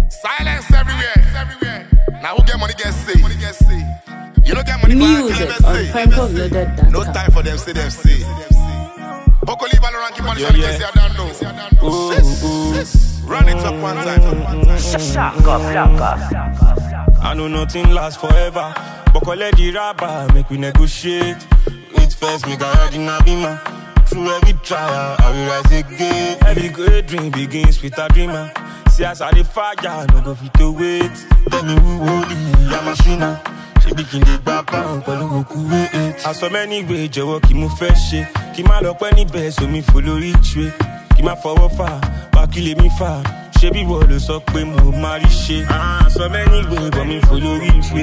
Silence everywhere. everywhere. Now who get money get say. Money get say. You don't get money Music for on PrankoLoaded.com. No time for them say them say. Bokoli Baloran keep on the Yeah, yeah, yeah. yeah. I don't know. Shit, shit. Run it up one time. One time. I know nothing lasts forever. But collect the rubber, make we negotiate. Wait first, make I ride in a beamer. Through every trial, I will rise again. Every great dream begins with a dreamer. See as I the fire, no go fit to wait. Tell me who holy, I'm a sinner. Ṣé bí kí n lè gbà pound pẹ̀lú òkú eight? Aṣọ mẹ́ni ìwé jọ̀wọ́ kí mo fẹ́ ṣe. Kí má lọ pẹ́ níbẹ̀ sómi fò lórí ìtúwé. Kí má fọwọ́ fà, wá kí lèmi fà. Ṣé bí wọ́n ló sọ pé mo máa rí ṣe? Aṣọ mẹ́ni ìwé bọ̀ mi fò lórí ìtúwé.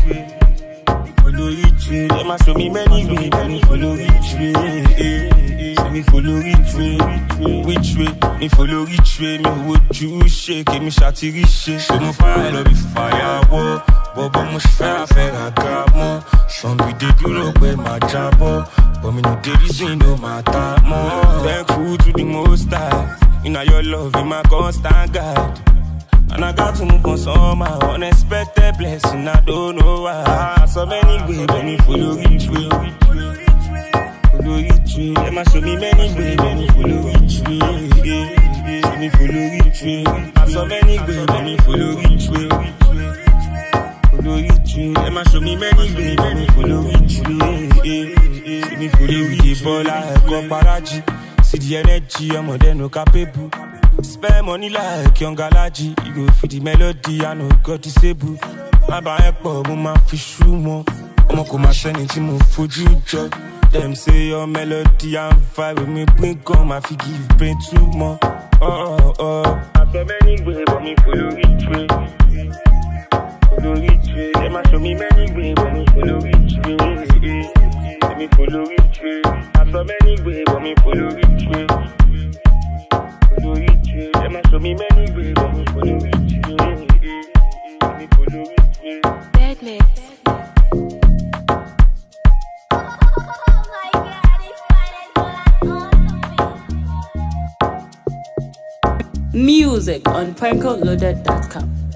Follow it way, let my show me many ways, let me follow it way. eh, eh. Say me follow it way, which way? Me follow it way, me would you shake, me shati riche. Show me fire, love be fire, wo. Bobo mo ṣe fẹ́ra fẹ́ra ga mọ́. Some be dey dúró pé máa jábọ́. But me no dey reason no matter mọ́. Thankful to the most high. Inna your love, in my constant guide. And I got to move on somehow. Unexpected blessing, I don't know why. So many ways, let me follow each way. Follow each way. Let me show me many ways, let me follow each way. Let me follow each way. So many ways, let me follow each way. Follow each way. Let me show me many ways, let me follow each way. Let me follow each way. Bola, ẹ̀kọ́ paraji. See the energy, ọmọdé no capable. Spend money like young Galaji. You go for the melody, I know God disable. Má bá ẹ pọ̀, mo máa fi ṣú wọn. Ọmọ kò máa ṣẹ́ni tí mo fojú jọ. Dem say your melody and vibe with me bring gun, ma fi give brain too more. Oh, oh, oh. Àtọ̀ mẹ́ni gbé bọ̀ mi follow each way. Follow each way. Dem ma show me many way, but me follow each way. Let me follow each way. Àtọ̀ mẹ́ni gbé bọ̀ mi follow each way. Follow each way. Dem ma show me many way, but me follow each way. Let me follow each way. Bad mix. Music on PrankoLoaded.com.